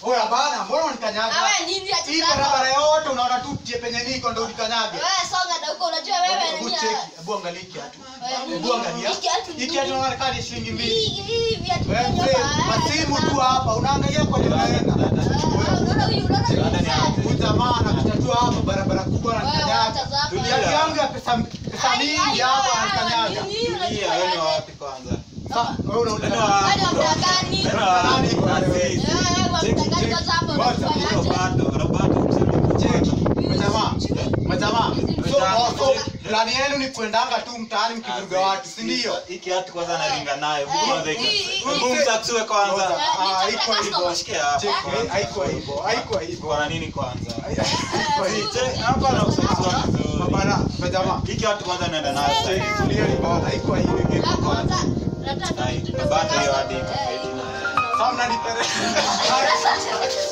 Oya bana, mbona unikanyaga? Na wewe nini ati Hii zako? barabara yote unaona tu tie penye niko ndo unikanyage. Wewe songa na huko unajua wewe Hebu ni cheki, hebu angalia hiki kiatu. Wewe, Hebu angalia. hiki kiatu ni Hiki kiatu nini? unaona kama ni shilingi mbili. Hii hii viatu Wewe vyenye mzee, hapa, masimu haya, tu hapa, unaangalia kwa nini unaenda. Ah, unaona huyu unaona huyu Dada ni mzee? hapo. Huyu jamaa anakutatua hapa barabara kubwa na Wewe kanyaga. wacha zako. Kiatu yangu ya pesa pesa Ai, mingi ai, hapa wewe, anakanyaga. nini, unajua Tulia, wewe ni wewe? wapi kwanza? Sasa wewe unauliza Neno nani? Wewe ni wa gani? Neno wa- Nani iko na wewe? Aziz. Eh, wewe wa Cheki, mtangani cheki. kwanza hapo Kwanza, unafanya aje? Roberto, Roberto, msema Cheki, majamaa, majamaa. So, Majamaa, so, cheki. plani yenu ni kuendanga tu mtaani mkivuruga watu, si ndio? Hii kiatu kwanza naringa nayo. Eh, Kwanza hii- hii- hiki. Hebu mtaksue kwanza. Ah, iko hivyo. Shike hapa. Cheki, haiko hivyo, haiko hivyo. Kwa nini kwanza? Haiko hivyo. Che- Hapa na kusema vizuri. Mabana, majamaa, Hii kiatu kwanza naenda nayo sasa hivi. tulieni bana, haiko hivyo. Ah, kwanza, nataka Ai, tutumie Roberto hiyo hadi Eh, ikafaidi na- Sasa mnanipeleka.